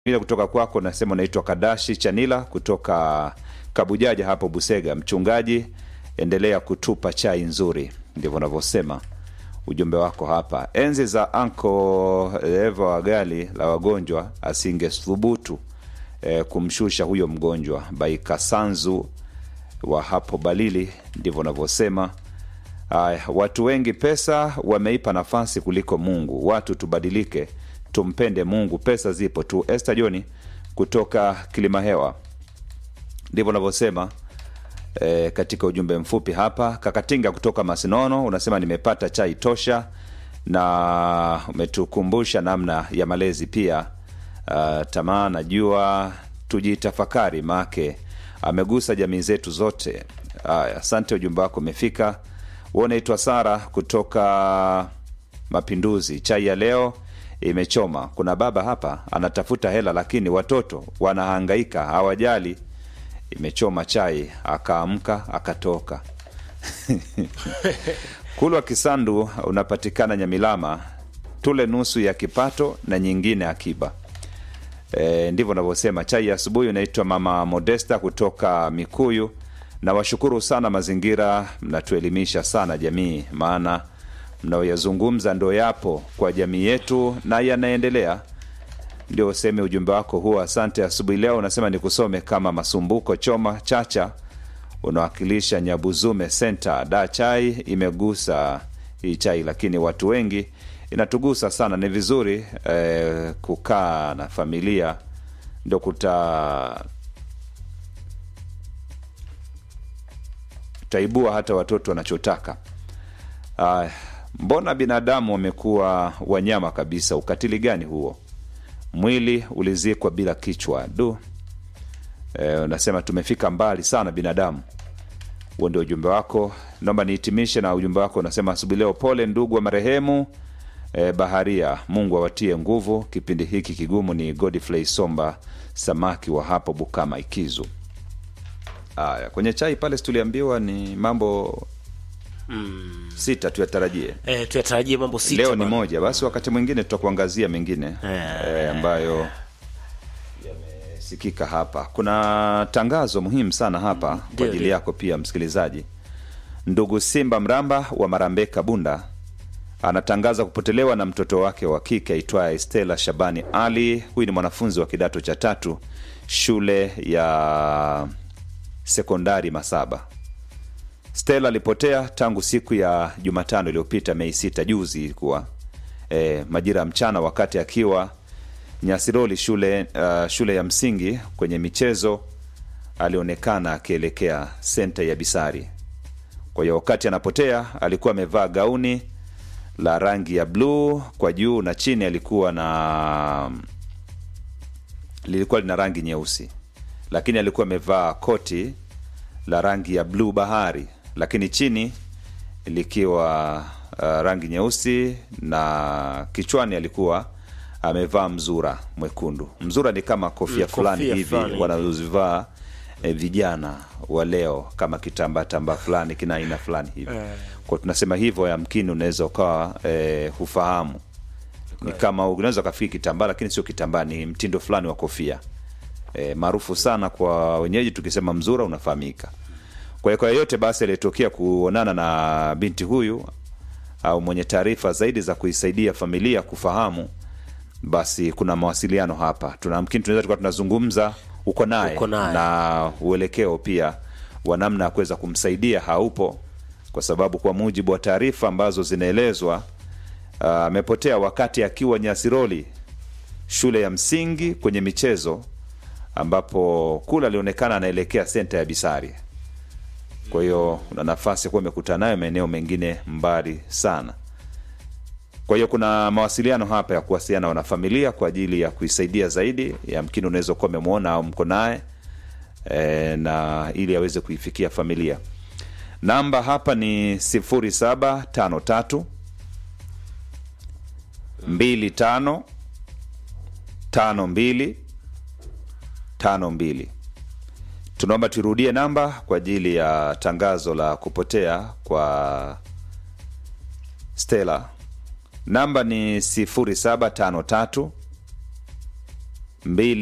Ile kutoka kwako nasema unaitwa Kadashi Chanila kutoka Kabujaja hapo Busega. Mchungaji, endelea kutupa chai nzuri, ndivyo unavyosema ujumbe wako hapa. Enzi za anko Eva wa gari la wagonjwa asingethubutu eh, kumshusha huyo mgonjwa. Baikasanzu wa hapo Balili, ndivyo unavyosema. Aya, watu wengi pesa wameipa nafasi kuliko Mungu. Watu tubadilike, tumpende Mungu. Pesa zipo tu. Esther Joni kutoka Kilimahewa, ndivyo unavyosema e, katika ujumbe mfupi hapa. Kakatinga kutoka Masinono unasema nimepata chai tosha, na umetukumbusha namna ya malezi pia. Uh, tamaa najua tujitafakari, make amegusa jamii zetu zote. Aya, asante, ujumbe wako umefika. Wewe unaitwa Sara kutoka Mapinduzi. Chai ya leo imechoma. Kuna baba hapa anatafuta hela, lakini watoto wanahangaika, hawajali. Imechoma chai, akaamka akatoka. Kulwa Kisandu unapatikana Nyamilama, tule nusu ya kipato na nyingine akiba. E, ndivyo unavyosema. Chai ya asubuhi unaitwa Mama Modesta kutoka Mikuyu. Na washukuru sana mazingira, mnatuelimisha sana jamii, maana mnaoyazungumza ndo yapo kwa jamii yetu na yanaendelea. Ndio useme ujumbe wako huo. Asante. Asubuhi leo unasema nikusome kama Masumbuko Choma Chacha, unawakilisha Nyabuzume Center. Da, chai imegusa hii chai, lakini watu wengi inatugusa sana. Ni vizuri eh, kukaa na familia ndo kuta taibua hata watoto wanachotaka. Uh, mbona binadamu wamekuwa wanyama kabisa? Ukatili gani huo? Mwili ulizikwa bila kichwa. Du, eh, unasema tumefika mbali sana binadamu. Huo ndio ujumbe wako. Naomba nihitimishe na ujumbe wako unasema, asubuhi leo, pole ndugu wa marehemu eh, baharia. Mungu awatie nguvu kipindi hiki kigumu. Ni Godfrey Somba samaki wa hapo Bukama Ikizu. Aya, kwenye chai pale tuliambiwa ni mambo sita tuyatarajie. Eh, tuyatarajie mambo sita Leo ni bana. moja, basi wakati mwingine tutakuangazia mengine Eh. eh, ambayo yamesikika hapa. Kuna tangazo muhimu sana hapa kwa Ndio, ajili ndio. yako pia msikilizaji. Ndugu Simba Mramba wa Marambeka Bunda anatangaza kupotelewa na mtoto wake wa kike aitwaye Stella Shabani Ali. Huyu ni mwanafunzi wa kidato cha tatu shule ya sekondari Masaba. Stella alipotea tangu siku ya Jumatano iliyopita Mei sita, juzi ilikuwa e, majira ya mchana, wakati akiwa Nyasiroli shule, uh, shule ya msingi kwenye michezo, alionekana akielekea senta ya Bisari. Kwa hiyo wakati anapotea alikuwa amevaa gauni la rangi ya bluu kwa juu na chini alikuwa na lilikuwa lina rangi nyeusi, lakini alikuwa amevaa koti la rangi ya bluu bahari, lakini chini likiwa uh, rangi nyeusi na kichwani alikuwa amevaa mzura mwekundu. Mzura ni kama kofia Mm, fulani kofia hivi fulani hivi. wanazozivaa eh, vijana wa leo kama kitambaa tambaa fulani kina aina fulani hivi kwa tunasema hivyo, yamkini unaweza ukawa eh, hufahamu ni kama unaweza ukafikiri kitambaa, lakini sio kitambaa, ni mtindo fulani wa kofia e, maarufu sana kwa wenyeji. Tukisema mzura unafahamika. Kwa hiyo kwa yeyote basi aliyetokea kuonana na binti huyu au mwenye taarifa zaidi za kuisaidia familia kufahamu, basi kuna mawasiliano hapa, tunamkini tunaweza tukawa tunazungumza uko naye Uko naye. na uelekeo pia wa namna ya kuweza kumsaidia haupo, kwa sababu kwa mujibu wa taarifa ambazo zinaelezwa ah, amepotea wakati akiwa Nyasiroli shule ya msingi kwenye michezo, ambapo kule alionekana anaelekea senta ya Bisari. Kwa hiyo una nafasi ya kuwa umekutana nayo maeneo mengine mbali sana. Kwa hiyo kuna mawasiliano hapa ya kuwasiliana na wanafamilia kwa ajili ya kuisaidia zaidi. Yamkini unaweza kuwa umemwona au mko naye e, na ili aweze kuifikia familia. Namba hapa ni sifuri saba tano tatu mbili tano tano mbili tano mbili. Tunaomba turudie namba kwa ajili ya tangazo la kupotea kwa Stella. Namba ni 0753 mbili